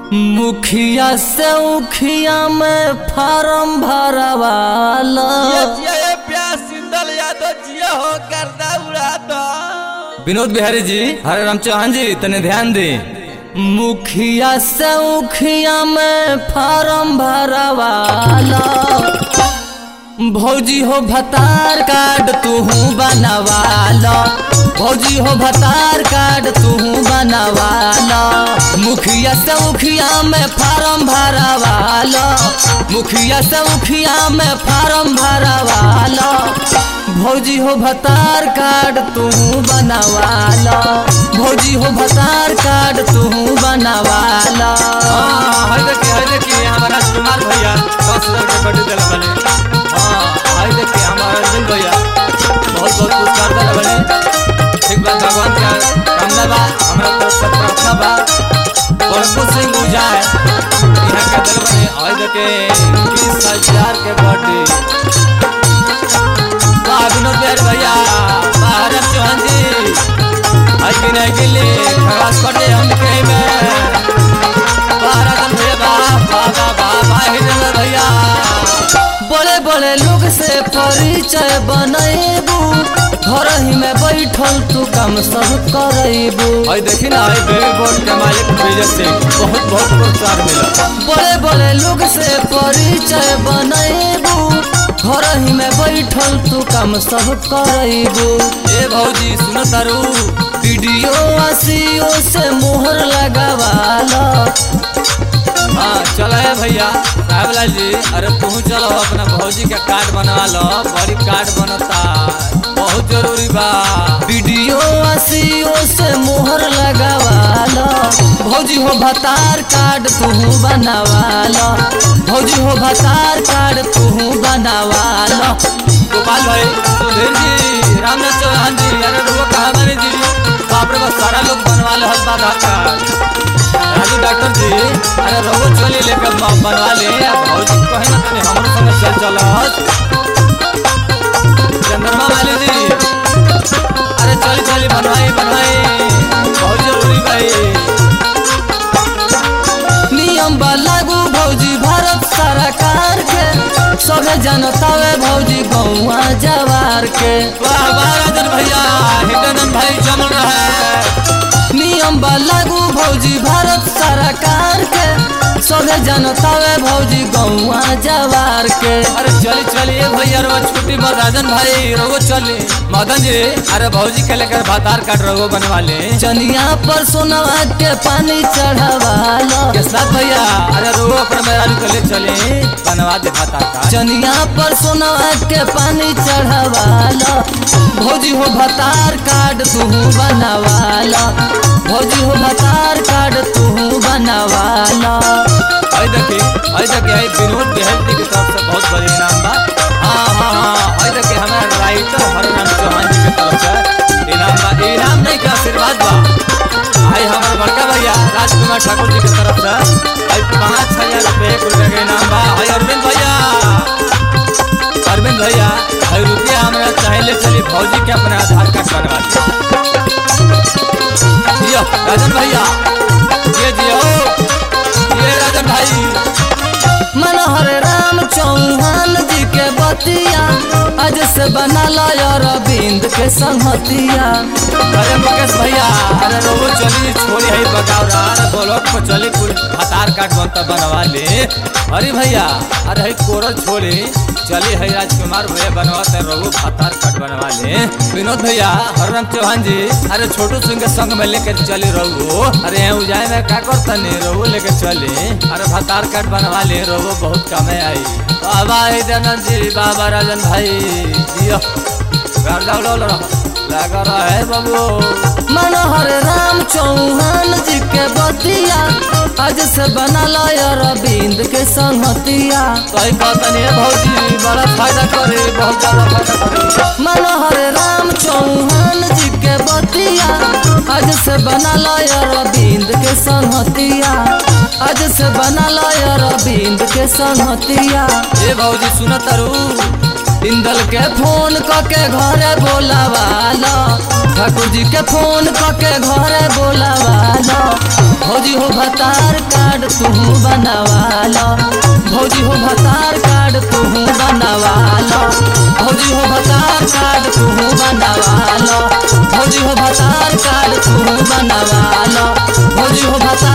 मुखिया से उखिया में फार्म भरवाला जिया जिया ये प्यास सिंदल यादव जिया हो गर्दा उड़ा दो विनोद बिहारी जी हरे राम चौहान जी तने ध्यान दे मुखिया से उखिया में फार्म भरवाला भौजी हो भतार कार्ड तू बनवाला भौजी हो भतार कार्ड तू बनवाला मुखिया से मुखिया में फार्म भरवाला मुखिया से मुखिया में फार्म भरवाला भौजी हो भतार कार्ड तू बनवाला भौजी हो भतार कार्ड तू बनवाला हाय देखिए हाय देखिए हमारा कुमार भैया दस हजार के बर्थडे दिला बने हाँ हाय देखिए हमारा रंजन भैया बहुत बहुत पुरस्कार दिला बने ठीक बात भगवान का कामना बा हमरा तरफ से प्रार्थना बा बड़कुल सिंह उजाय यहाँ का दिल बने हाय देखिए बीस हजार के बर्थडे वाह विनोद बिहारी भैया वाह हरम चौहान जी आज की नहीं के लिए खरास पटे हम कहीं में वाह राजन भैया वाह वाह वाह वाह वाह हिरेंद्र भैया बड़े बड़े लोग से परिचय बनैबू घर ही में बैठल तू काम सब करैबू भाई देखी ना भाई बेबी बोर्ड के मालिक विजय सिंह बहुत बहुत पुरस्कार मिला बड़े बड़े लोग से परिचय बनैबू घर ही में बैठल तू काम सब करैबू ए भौजी सुनो तारू वीडियो आसियो से मोहर लगावाला हाँ चलो है भैया साहबलाल जी अरे तू चलो अपना भौजी का कार्ड बनवा लो बड़ी कार्ड बनता बहुत जरूरी बा वीडियो आसियो से मोहर लगावाला भौजी हो भतार कार्ड तू बनवाला भौजी हो भतार कार्ड तू बनवाला गोपाल भाई सुधीर जी रामनाथ चौहान जी अरे रुको कहाँ बने जी बाप रे बस सारा लोग बनवा ले हर बात आकर राजू डॉक्टर जी अरे रोगो चोली लेकर ब- बनवा ले अब भौजी कहे ना तने हमरो संग चल चल चंद्रमा वाले जी अरे चली चली बनवाई बनवाई बहुत जरूरी भाई नियम बा लागू भौजी भारत सरकार के सभे जनतावे भौजी गौआ जवार के वाह वाह राजन भैया हिंदन भाई जमल रहे नियम बा लागू भौजी भारत सरकार के सभे जनतावे भौजी गौआ जवार के अरे चली चलिए भैया रो छुट्टी पर राजन भाई रोगो चली मदन जी अरे भौजी के लेकर भातार काट रोगो बनवा ले चनिया पर सोनवा के पानी चढ़ावाला के साथ भैया अरे रोगो अपने मेहरारू के ले चले बनवा दे भातार काट चनिया पर सोनवा के पानी चढ़ावाला भौजी हो भतार कार्ड तू बनवाला भौजी हो भतार कार्ड तू बनवाला आई देखी आई देखी आई विनोद बिहारी की तरफ से बहुत बड़ी इनाम बा हाँ हाँ हाँ आई देखी हमारे राइटर हरनाम चौहान जी की तरफ से इनाम बा इनाम नहीं का आशीर्वाद बा आई हमारे बड़का भैया राजकुमार ठाकुर जी की तरफ से आई पाँच हजार रुपये एक रुपये का इनाम बा आई अरविंद भैया अरविंद भैया आई रुपया हमारा चाहे ले चली फौजी के अपने आधार कार्ड बनवा दिया जियो राजन भैया ये जियो ये राजन भाई मनोहर राम चौहान जी के बतिया आज से बनाला अरविंद के संहतिया अरे मुकेश भैया अरे रोबो चली छोड़ी है बगावरा अरे ब्लॉक पर चली कुल आधार कार्ड बनता बनवा ले अरे भैया अरे है कोरल छोड़ी चली है राजकुमार भैया बनवाते रोबो आधार कार्ड बनवा ले विनोद भैया हरराम चौहान जी अरे छोटू सिंह के संग में लेके चली रोबो अरे यहाँ उजाय में क्या करता नहीं रोबो लेके चली अरे आधार कार्ड बनवा ले रोबो बहुत कमे आई बाबा दयानंद जी बाबा राजन भाई जियो घर जाओ लो लगा रहा है बाबू मनोहर राम चौहान जी के बतिया आज से बनाला अरविंद के संहतिया सही कहता नहीं है भौजी बड़ा फायदा करे बहुत ज्यादा फायदा करे मनोहर राम चौहान जी के बतिया आज से बनाला अरविंद के संहतिया आज से बनाला अरविंद के संहतिया ए भौजी सुन तारू इंदल के फोन क के घरे बोलावाला ठाकुर जी के फोन क के घरे बोलावाला भौजी हो भतार कार्ड तू बनवाल भौजी हो भतार कार्ड तू बनवाल भौजी हो भतार कार्ड तू बनवाल भौजी हो भतार कार्ड तू बनवाल भौजी हो भतार